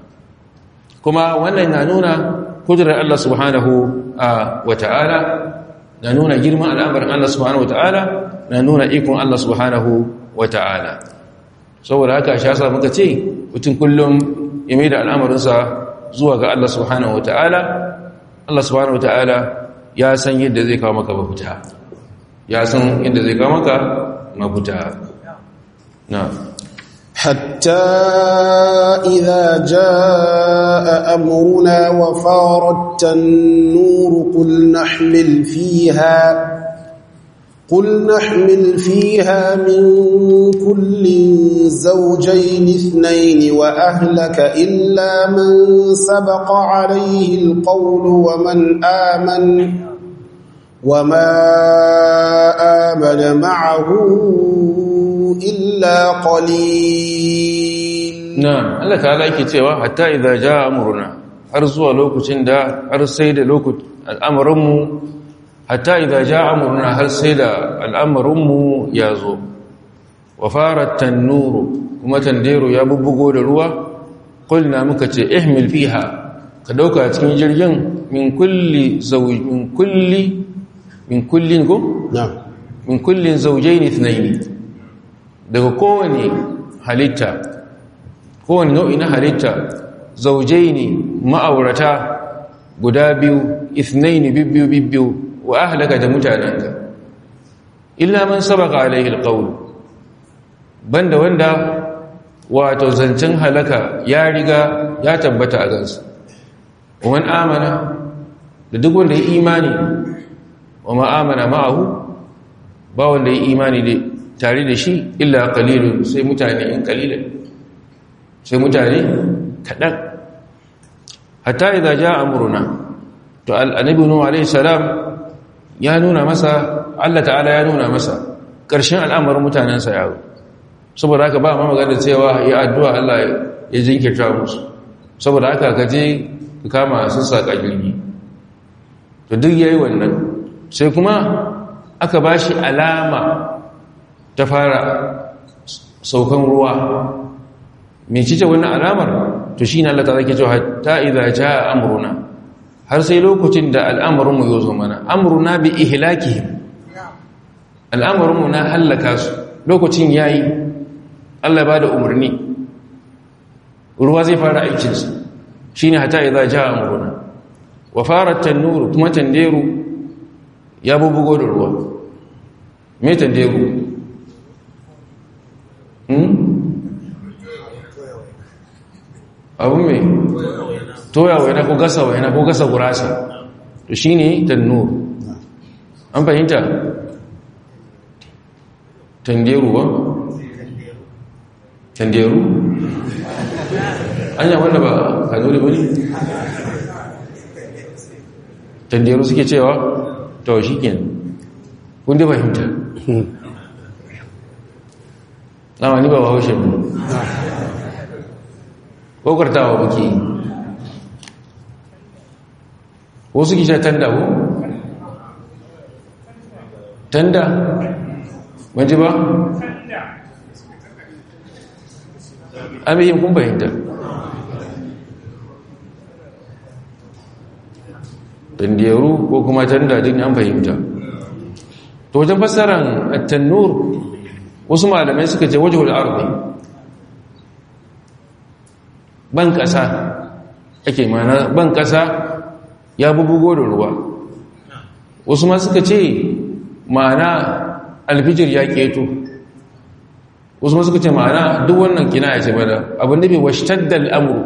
S1: kuma wannan na nuna kudurar Allah subhanahu wa ta'ala na nuna girman al'amarin Allah subhanahu wa ta'ala na nuna ikon Allah subhanahu wa ta'ala saboda haka shi yasa muka ce mutum kullum ya mai da al'amarinsa zuwa ga Allah subhanahu wa ta'ala Allah subhanahu wa ta'ala ya san yadda zai kawo maka mafita ya san yadda zai kawo maka mafita na
S2: حتى إذا جاء أمرنا وفارت النور قل نحمل فيها قل نحمل فيها من كل زوجين اثنين وأهلك إلا من سبق عليه القول ومن آمن وما آمن معه إلا قليل
S1: نعم الله تعالى yake cewa hatta idza jaa amruna har zuwa lokacin da har sai da lokacin al'amarin mu hatta idza jaa amruna har sai da al'amarin mu ya zo wa farat tanuru kuma tandiru ya bubbugo da ruwa qulna muka ce ihmil fiha ka dauka cikin jirgin min kulli zawj min kulli min kullin go
S2: نعم
S1: min kullin zawjayn ithnayn daga kowane halitta kowane nau'i na halitta zaujai ne ma'aurata guda biyu ithnaini bibbiyu bibbiyu wa ahlaka da mutanenka illa man sabaka alaihi alqawl banda wanda wato zancen halaka ya riga ya tabbata a gansa wa man amana da duk wanda ya imani wa ma amana ma'ahu ba wanda ya imani da tare da shi illa qalilun sai mutane in qalilan sai mutane kadan hatta idza jaa amruna to annabi nuhu alayhi salam ya nuna masa Allah ta'ala ya nuna masa ƙarshen al'amarin mutanensa yawo saboda haka ba ma magana cewa ya addu'a Allah ya jinkirta musu saboda haka ka je ka kama sassaƙa jirgi to duk yayi wannan sai kuma aka bashi alama ta fara saukan ruwa mai cice wannan alamar to shi ne Allah ta zake cewa ta idza jaa amruna har sai lokacin da al'amarinmu ya zo mana amruna bi ihlakihim al'amarinmu na halaka su lokacin yayi Allah ba da umarni ruwa zai fara aikinsa shine hata idza jaa amruna wa farat tanur kuma tanderu ya bubugo da ruwa me tanderu abin mai toya waina ko gasa waina ko gasa gurasa to shi ne tannur an fahimta tanderu ba tanderu anya wanda ba kanuri ba ne tanderu suke cewa to shi ke kun dai fahimta dama ni ba ba haushe ne kokartawa buke wasu kisha tanda ko? tanda maji ba? amiyin kun bayanta tandiyaru ko kuma tanda din an fahimta to wajen fassaran at-tannur wasu malamai suka ce wajhul ardi ban kasa ake mana ban kasa ya bubugo da ruwa wasu ma suka ce ma'ana alfijir ya keto wasu ma suka ce ma'ana duk wannan kina ya ce bada abin da bai washtaddal amru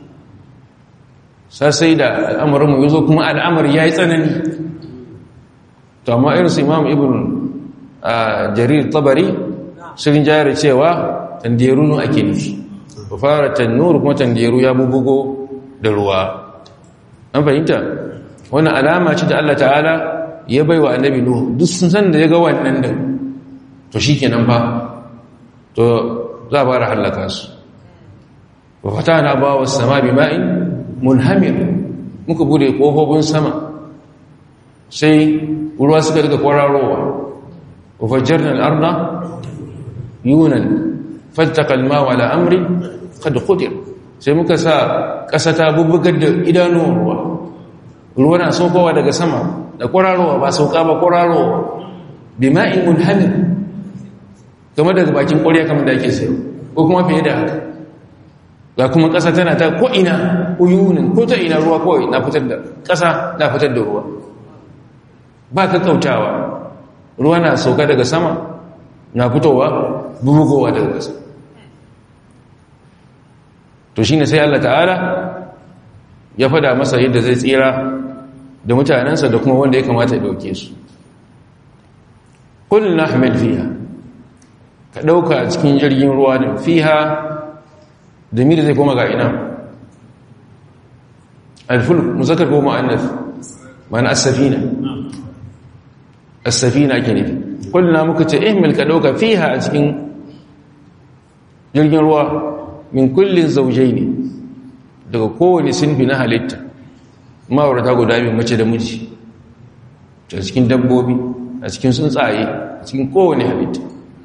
S1: sai da al'amarinmu ya zo kuma al'amari ya yi tsanani to amma irin su imam ibn jarir tabari sun jayar cewa tandiyaru ake nufi ba fara tannuru kuma tandiyaru ya bubugo da ruwa an fahimta wannan alama ce da Allah ta'ala ya bai wa annabi nuhu duk sun san da ya ga wannan din to shi kenan fa to za a fara hallaka su wa fatana ba wa sama bi ma'in munhamir muka bude kofofin sama sai ruwa suka daga kwararowa wa fajjarna al-arda yunan fattaqa al-ma'a ala amri qad qudir sai muka sa ƙasa ta bubbugar da idanuwan ruwa ruwa na saukowa daga sama da kwararowa ba sauka ba kwararowa bi ma'in munhamir kamar daga bakin ƙwarya kamar da ake sayo ko kuma fiye da haka ga kuma ƙasa tana ta ko'ina uyunin ko ta ina ruwa kawai na fitar da ƙasa na fitar da ruwa ba ka kautawa ruwa na sauka daga sama na fitowa bubugowa daga ƙasa to shi ne sai Allah ta'ala ya fada masa yadda zai tsira da mutanensa da kuma wanda ya kamata ya ɗauke su kullum na hamil fiha ka ɗauka a cikin jirgin ruwa da fiha da miri zai koma ga ina alfulk muzakkar ko mu'annas ma'ana as-safina as-safina ke nufi kullum muka ce ihmil ka ɗauka fiha a cikin jirgin ruwa min kullin zaujai ne daga kowane sinfi na halitta ma'aurata guda biyu mace da miji a cikin dabbobi a cikin tsuntsaye a cikin kowane halitta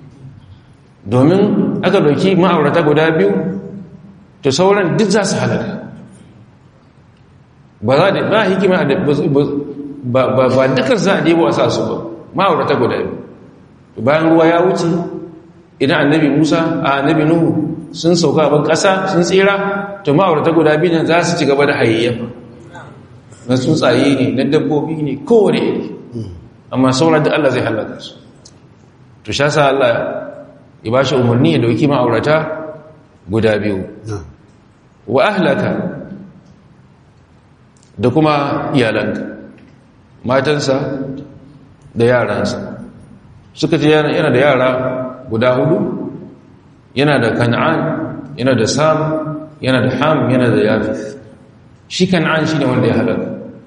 S1: domin aka dauki ma'aurata guda biyu to sauran duk za su halaka ba za da ba hikima ba dukkan za a debo a sa su ba ma'aurata guda biyu bayan ruwa ya wuce idan annabi musa a annabi nuhu sun sauka ban ƙasa sun tsira to ma'aurata guda biyu nan za su ci gaba da hayayyafa na tsuntsaye ne na dabbobi ne kowane iri amma sauran da Allah zai halaka su to sha sa Allah ya ba shi umarni ya dauki ma'aurata guda biyu wa ahlaka da kuma iyalanka matansa da yaransa suka ce yana da yara guda hudu yana da kan'an yana da sam yana da ham yana da yafis shi kan'an shi ne wanda ya halaka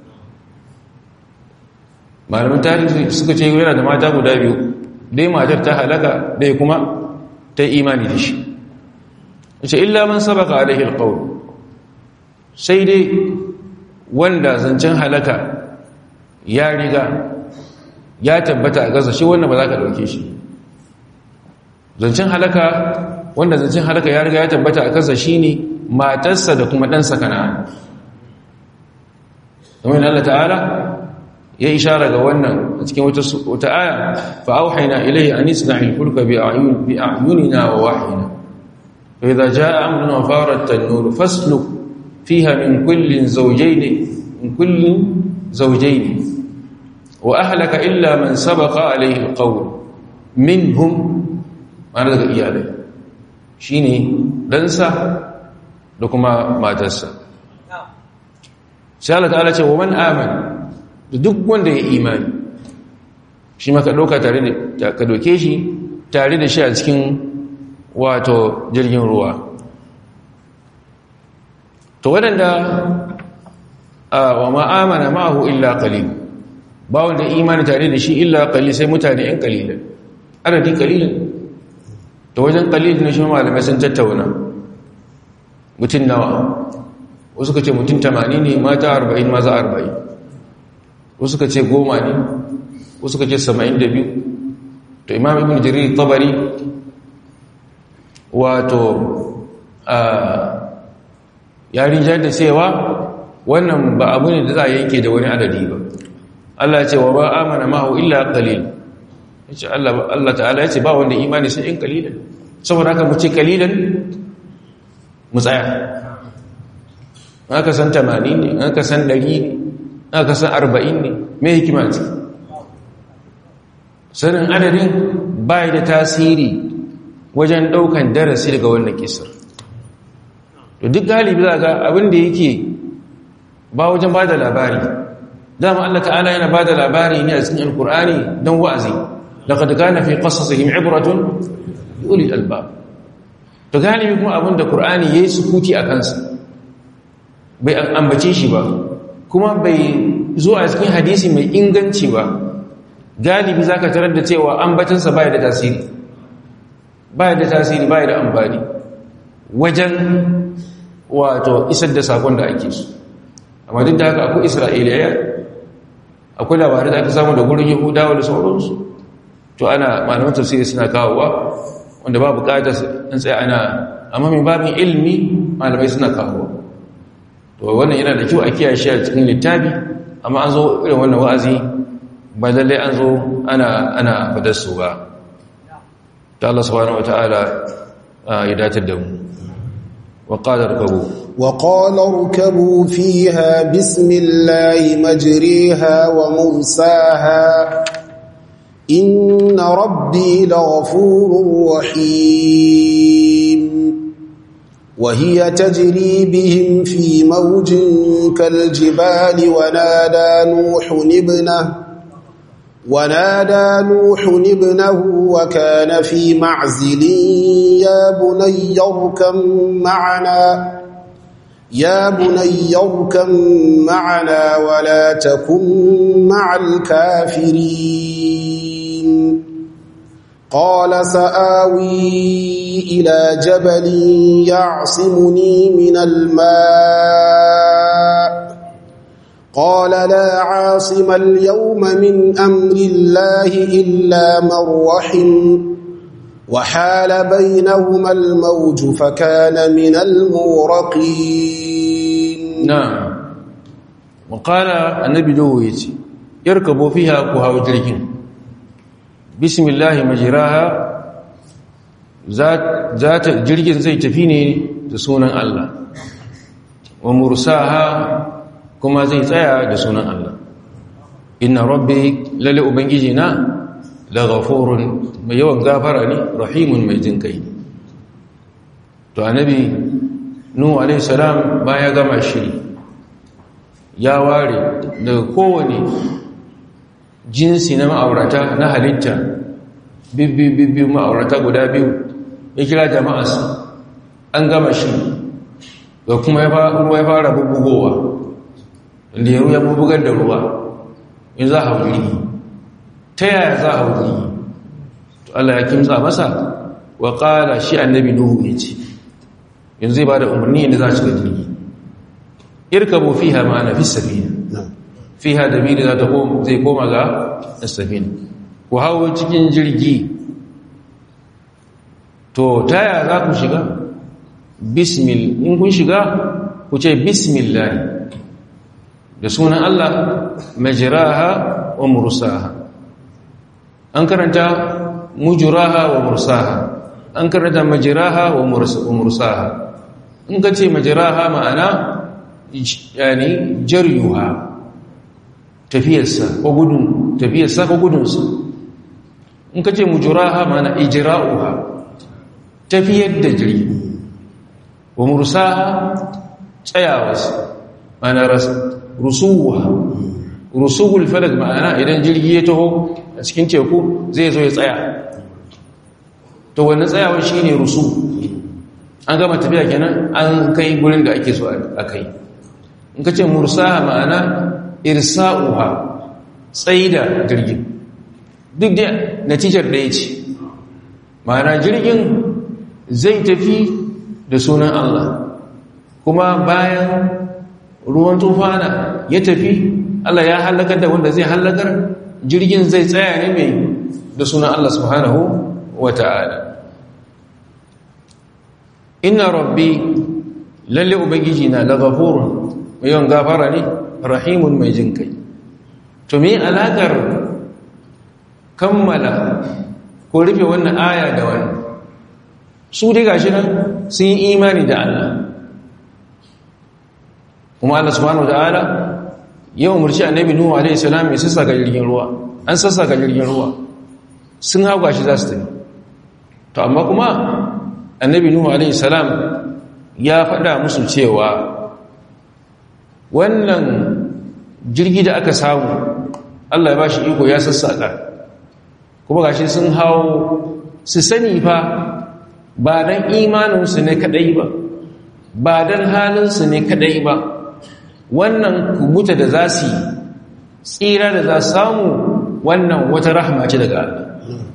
S1: malamin tarihi suka ce yana da mata guda biyu dai matar ta halaka dai kuma ta imani da shi ce illa man sabaka alaihi alqawl sai dai wanda zancen halaka ya riga ya tabbata a gaza shi wannan ba za ka dauke shi zancen halaka wanda zancen halaka ya riga ya tabbata a kansa shine matarsa da kuma ɗansa kana'an kamar Allah ta'ala ya ishara ga wannan a cikin wata aya fa auhayna ilayhi an isna'il fulka bi a'yunina wa wahyina fa idza jaa amruna wa farat an-nur fasluk fiha min kullin zawjayn min kullin zawjayn wa ahlaka illa man sabaqa alayhi al-qawl minhum ana daga iyalai shi ne ɗansa da kuma matarsa sai Allah ta'ala ce wa man aman da duk wanda ya imani shi maka ɗauka tare da ka doke shi tare da shi a cikin wato jirgin ruwa to waɗanda wa ma'amana ma'ahu illa qalil ba wanda imani tare da shi illa qalil sai mutane ‘yan qalilan adadi qalilin ta wajen kalil na shi malamai sun tattauna mutum nawa wasu ka ce mutum tamani ne mata arba'in maza arba'in wasu ka ce goma ne wasu ka ce sama'in da biyu to imam ibn jirir tabari wato ya rinjar da cewa wannan ba abu ne da za a yanke da wani adadi ba Allah ya ce wa ba amana ma'ahu illa qalil yace Allah Allah ta'ala ya ce ba wanda imani sai in qalilan saboda haka mu ce qalilan mu tsaya aka san 80 ne aka san 100 ne aka san 40 ne me hikima ce sanin adadin bai da tasiri wajen daukan darasi daga wannan kisar to duk galibi za ga abin da yake ba wajen ba da labari dama Allah ta'ala yana ba da labari ne a cikin alkur'ani don wa'azi laqad kana fi qasasihim ibratun ulil albab to galibi kuma abin da qur'ani yayi sukuti a kansa bai ambace shi ba kuma bai zo a cikin hadisi mai inganci ba galibi zaka tarar da cewa ambatansa bai da tasiri bai da tasiri bai da amfani wajen wato isar da sakon da ake su amma duk da haka akwai isra'iliya akwai labarai da aka samu da gurin yahudawa da sauransu to ana malaman tafsiri suna kawowa wanda ba bukatar in tsaye ana amma mai babin ilmi malamai suna kawowa to wannan yana da kyau a kiyaye shi a cikin littafi amma an zo irin wannan wa'azi ba lallai an zo ana ana fadar su ba ta Allah subhanahu wataala ya datar da mu وقال اركبوا
S2: وقال اركبوا فيها بسم الله مجريها ومرساها إن ربي لغفور رحيم وهي تجري بهم في موج كالجبال ونادى نوح ابنه ونادى نوح ابنه وكان في معزل يا بني اركم معنا يا بني اركم معنا ولا تكن مع الكافرين قال سآوي إلى جبل يعصمني من الماء قال لا عاصم اليوم من أمر الله إلا من رحم وحال بينهما الموج فكان من المورقين
S1: نعم وقال النبي دويتي يركبوا فيها كها جرجين بسم الله مجراها ذات ذات جرجين زي تفيني تسونا الله ومرساها kuma zai tsaya da sunan Allah inna rabbi lalle ubangiji na la ghafurun mai yawan gafara ne rahimun mai jin kai to annabi nuhu alaihi salam baya gama shiri ya ware daga kowane jinsi na ma'aurata na halitta bibbi ma'aurata guda biyu ya kira jama'arsa an gama shiri ga kuma ruwa ya fara bubugowa da ya ya bugar da ruwa in za a hauri ta yaya za a hauri to Allah ya kimsa masa wa ƙala shi annabi nuhu ya ce yanzu zai ba da umarni yadda za a shiga jirgi irkabu fiha ma'ana fi safina fiha da miri za ta zai koma ga safina ku hau cikin jirgi to ta yaya za ku shiga bismil in kun shiga ku ce bismillah da sunan Allah majraha wa mursaha an karanta mujraha wa mursaha an karanta majraha wa mursaha in ka ce majraha ma'ana yani jaryuha tafiyarsa ko gudun tafiyarsa ko gudunsa in ka ce mujraha ma'ana ijra'uha tafiyar da jirgi wa mursaha tsayawarsa ma'ana rusuwa rusuhul falak ma'ana idan jirgi ya taho a cikin teku zai zo ya tsaya to wannan tsayawar shine rusu an gama tafiya kenan an kai gurin da ake so a kai in ka ce mursaha ma'ana irsa'uha tsaida jirgin duk da natijar da ya ce ma'ana jirgin zai tafi da sunan Allah kuma bayan ruwan tufana ya tafi Allah ya halakar da wanda zai halakar jirgin zai tsaya ne mai da sunan Allah subhanahu wa ta'ala inna rabbi lalle ubangiji na lagafurun mai yawan gafara ne rahimun mai jin kai to me alakar kammala ko rufe wannan aya da wani su dai gashi nan sun yi imani da Allah kuma Allah subhanahu wataala ya umarci annabi nuhu alaihi salam ya sassaka jirgin ruwa an sassaka jirgin ruwa sun hawa shi za su tafi to amma kuma annabi nuhu alaihi salam ya faɗa musu cewa wannan jirgi da aka samu Allah ya bashi iko ya sassaka kuma gashi sun hawo su sani fa ba dan imaninsu ne kadai ba ba dan halinsu ne kadai ba wannan kubuta da za su tsira da za samu wannan wata rahama ce daga Allah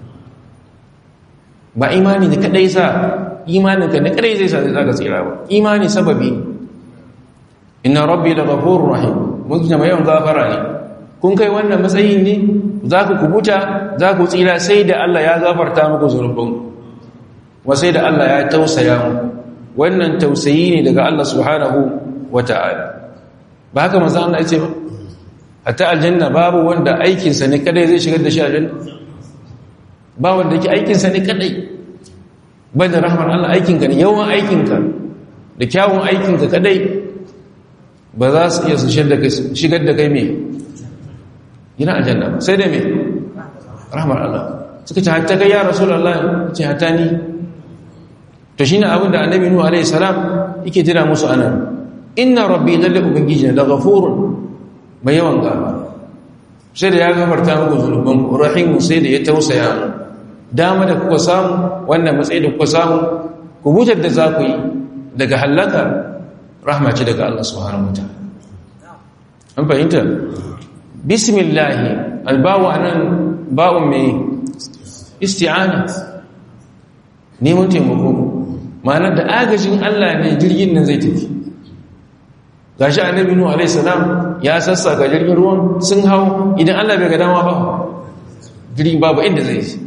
S1: ba imani da kadai sa imaninka ne kadai zai sa zai zaka tsira ba imani sababi inna rabbi la ghafurur rahim mun kina mai yawan gafara ne kun kai wannan matsayin ne za ku kubuta za ku tsira sai da Allah ya gafarta muku zunubanku wa sai da Allah ya tausaya muku wannan tausayi ne daga Allah subhanahu wata'ala ba haka manzo Allah ya ce ba hatta aljanna babu wanda aikinsa ne kadai zai shigar da shi aljanna ba wanda yake aikinsa ne kadai banda rahmar Allah aikinka ne yawan aikinka da kyawun aikinka kadai ba za su iya su shigar da kai mai gina aljanna sai da mai rahmar Allah suka ce hatta kai ya rasulullah ce hatta ni to shine abin da annabi nuhu alaihi salam yake tira musu anan inna rabbi lalle ubangiji da ghafurun mai yawan gaba sai da ya gafarta muku zunuban rahimu sai da ya tausaya mu dama da kuka samu wannan matsayi da kuka samu ku butar da za ku yi daga halaka rahma ce daga Allah subhanahu wataala an fahimta bismillah albawu anan ba'un mai isti'ana neman taimako ma'ana da agajin Allah ne jirgin nan zai tafi gashi annabi nuhu alaihi salam ya sassaka jirgin ruwan sun hau idan Allah bai ga dama ba jirgin babu inda zai yi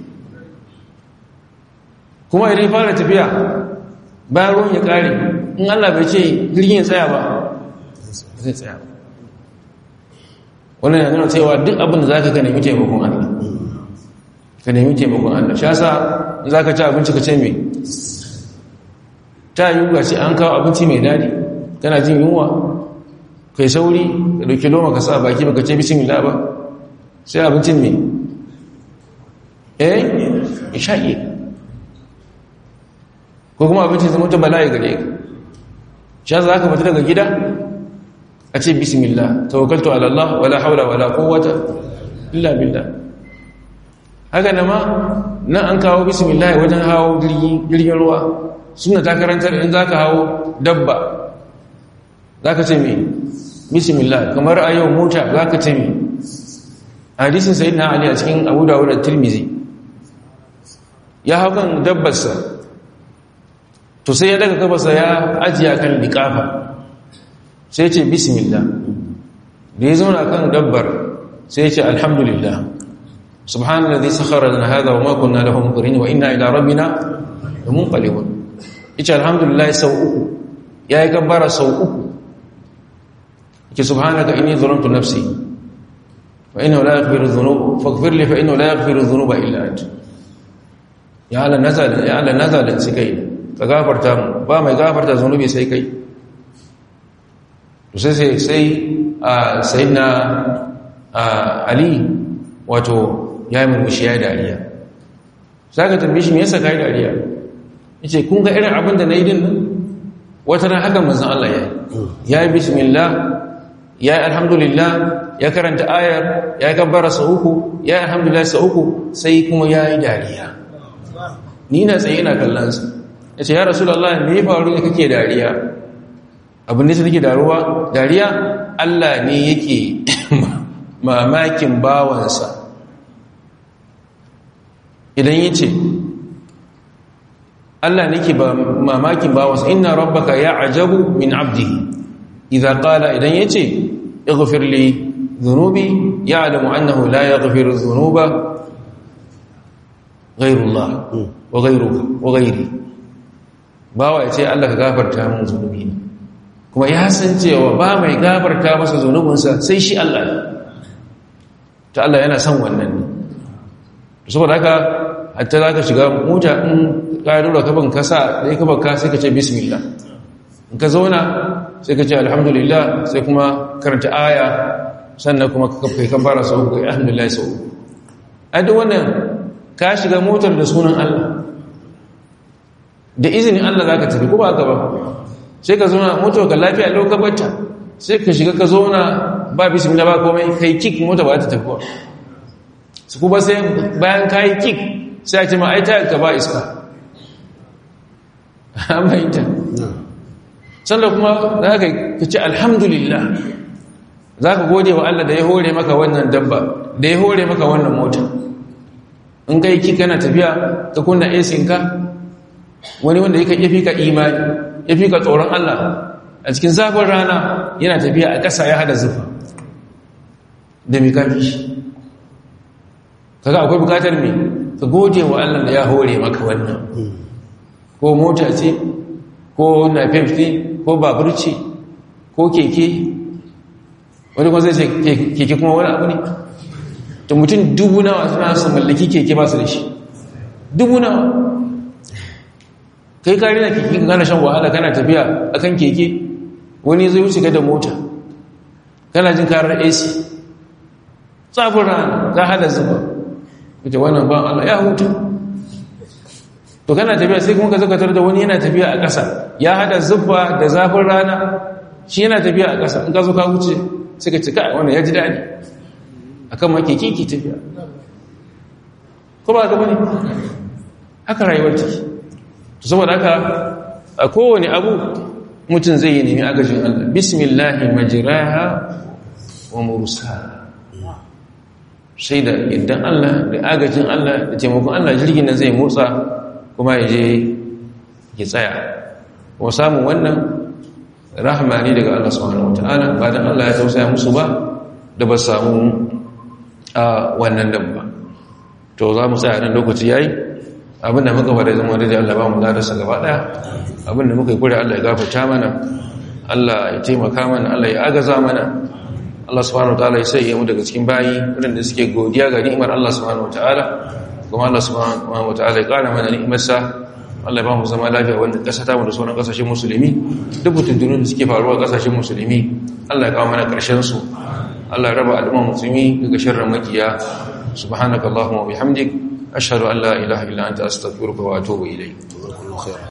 S1: kuma idan fara tafiya bayan ruwan ya kare in Allah bai ce jirgin ya tsaya ba zai tsaya wannan yana nuna cewa duk abin da za ka nemi taimakon Allah ka nemi taimakon Allah shi yasa in za ka ci abinci ka ce mai ta yi ga ce an kawo abinci mai daɗi kana jin yunwa kai sauri ka ɗauki loma ka sa baki baka ce bismillah ba sai abincin mai eh isha'i ko kuma abincin zama ta bala'i gare ka shi za ka fita daga gida a ce bismillah tawakkaltu ala Allah wala haula wala quwwata illa billah haka na ma nan an kawo bismillah wajen hawo jirgin ruwa suna ta karantar in zaka hawo dabba zaka ce me bismillah kamar a yau mota zaka ce me hadisin sayyidina ali a cikin Abu Dawud da Tirmidhi ya hau kan dabbarsa to sai ya daga kafarsa ya ajiya kan liƙafa sai ce bismillah da ya zauna kan dabbar sai ce alhamdulillah subhanallazi sakhara lana hadha wa ma kunna lahu muqrinin wa inna ila rabbina lamunqalibun yace alhamdulillah sau uku yayi kabbara sau uku yace subhanaka inni zalamtu nafsi wa innahu la yaghfiru dhunub faghfir li fa innahu la yaghfiru dhunuba illa anta ya ala nazal ya ala nazal sai ka gafarta mu ba mai gafarta zunubi sai kai to sai sai a sayyidina ali wato ya yi murmushi ya yi dariya za ka tambaye shi me yasa ka yi dariya ya ce kun ga irin abin da na yi din nan wata ran haka manzan Allah ya yi ya yi bismillah ya yi alhamdulillah ya karanta ayar ya yi kabbara sau uku ya yi alhamdulillah sau uku sai kuma ya yi dariya ni na tsaye na kallonsa ya ce ya rasu Allah me faru ne kake dariya abin da take daruwa dariya Allah ne yake mamakin bawansa idan ya ce Allah ne ke mamakin bawansa inna rabbaka ya ajabu min abdihi idza qala idan ya ce ighfir li dhunubi ya'lamu annahu la yaghfiru dhunuba ghayrullah wa ghayruka wa ghayri bawa ya ce Allah ka gafarta min zunubi kuma ya san cewa ba mai gafarta masa zunubinsa sai shi Allah ta Allah yana son wannan ne saboda haka hatta za ka shiga mota in ƙarura kaban kasa da ya kaban ka sai ka ce bismillah in ka zauna sai ka ce alhamdulillah sai kuma karanta aya sannan kuma kai kan fara sau ga alhamdulillah sau a duk wannan ka shiga motar da sunan Allah da izinin Allah za ka tafi ko ba ka ba sai ka zauna motar ka lafiya lokacin bata sai ka shiga ka zauna ba bismillah ba komai kai kik mota ba ta tafi ba su kuma sai bayan kayi kik sai a ce ma aita ka ba iska aminta sannan kuma za ka ce alhamdulillah za ka gode wa Allah da ya hore maka wannan dabba da ya hore maka wannan mota in kai kik kana tafiya ka kunna esinka wani wanda ya fi ka imani ya fi ka tsoron Allah a cikin zafin rana yana tafiya a ƙasa ya hada zufa da mai kafi shi kaga akwai bukatar mai ka gode wa Allah da ya hore maka wannan ko mota ce ko na fefti ko babur ce ko keke wani kuma zai ce keke kuma wani abu ne ta mutum dubu nawa suna su mallaki keke ba su da shi dubu nawa kai kari na keke ka gana shan wahala kana tafiya akan keke wani zai wuce da mota kana jin karar ac tsafin rana za hada zuba wace wannan ban Allah ya hutu to kana tafiya sai kuma ka zakatar da wani yana tafiya a ƙasa ya hada zuba da zafin rana shi yana tafiya a ƙasa in ka zo ka wuce sai ka cika wannan ya ji daɗi a kan maki kiki tafiya ko ba ka bane haka rayuwar take to saboda haka a kowane abu mutum zai yi nemi agajin Allah bismillahi majraha wa mursaha sai da idan Allah da agajin Allah da taimakon Allah jirgin nan zai motsa kuma ya je ya tsaya wa samun wannan rahama ne daga Allah subhanahu wataala ba dan Allah ya tausaya musu ba da ba samu a wannan dabba to za mu tsaya nan lokaci yayi abinda muka fara zama da Allah ba mu ladarsa gaba daya abinda muka yi kure Allah ya gafarta mana Allah ya taimaka mana Allah ya agaza mana Allah subhanahu wataala ya sai mu daga cikin bayi wadanda suke godiya ga ni'imar Allah subhanahu wataala kuma Allah subhanahu wataala ya kara mana ni'imarsa Allah ya ba mu zama lafiya wannan kasa ta mu da sauran kasashen musulmi duk mutuntunun da suke faruwa kasashen musulmi Allah ya kawo mana karshen su Allah ya raba al'umma musulmi daga sharrin makiya subhanakallahumma wa bihamdik ashhadu an la ilaha illa anta astaghfiruka wa atubu ilayk